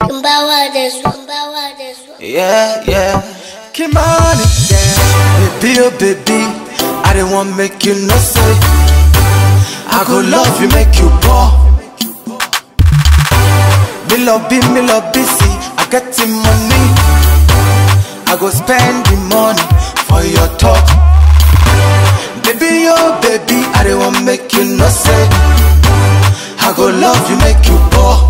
Mbawa this one, Mbawa this one. Yeah, yeah. Kimani, yeah. Baby, oh baby, I don't want make you no say. I go love you, make you poor. Me love be, me love busy. I get the money. I go spend the money for your top. Baby, oh baby, I don't want make you no say. I go love you, make you poor.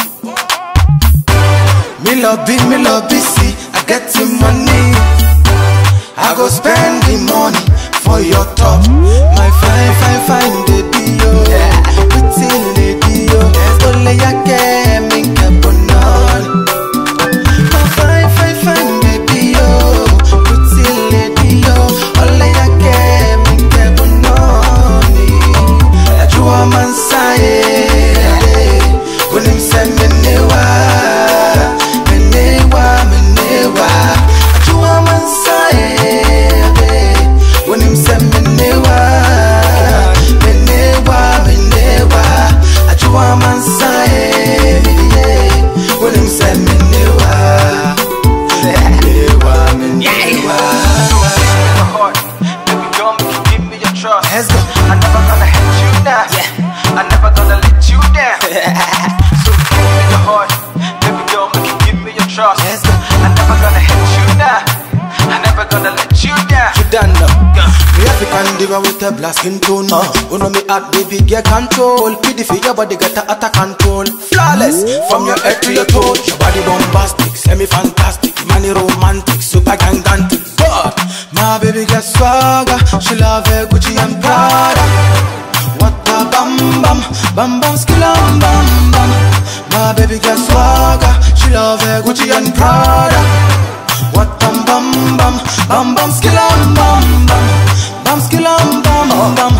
Me love be, me love busy. I get the money. I go spend the money for your top. My fine, fine, fine baby, yo. Pretty lady, yo. Ole ya ke mi ke bonon. My fine, fine, fine baby, yo. Pretty lady, yo. Ole ya ke mi ke bonon. Ajua mansaye. Kunim se menewa. Menewa, menewa. Ajua mansaye. Kunim se menewa. Menewa, menewa. Ajua mansaye. Kunim se menewa. Menewa, menewa. heart. Baby girl, make you give me your trust. Let's go. I never gonna hit you down. Yeah. I never gonna let you down. so give me your heart. Baby girl, make you give me your trust. Let's go. I never gonna hit you down. I never gonna let you down. you done now. Me African diva with a black skin tone. Uh, you know me at baby get control. PD for your body get a attack control. Flawless from your head to your toe. Your body bombastic, semi fantastic, money romantic, super gigantic. God, my baby get swagger. She love her Gucci and Prada. What a bam bam, bam bam skillam bam bam. My baby get swagger. She love her Gucci and Prada. What bam bam bam, bam bam skillam bam bam, bam skillam bam bam.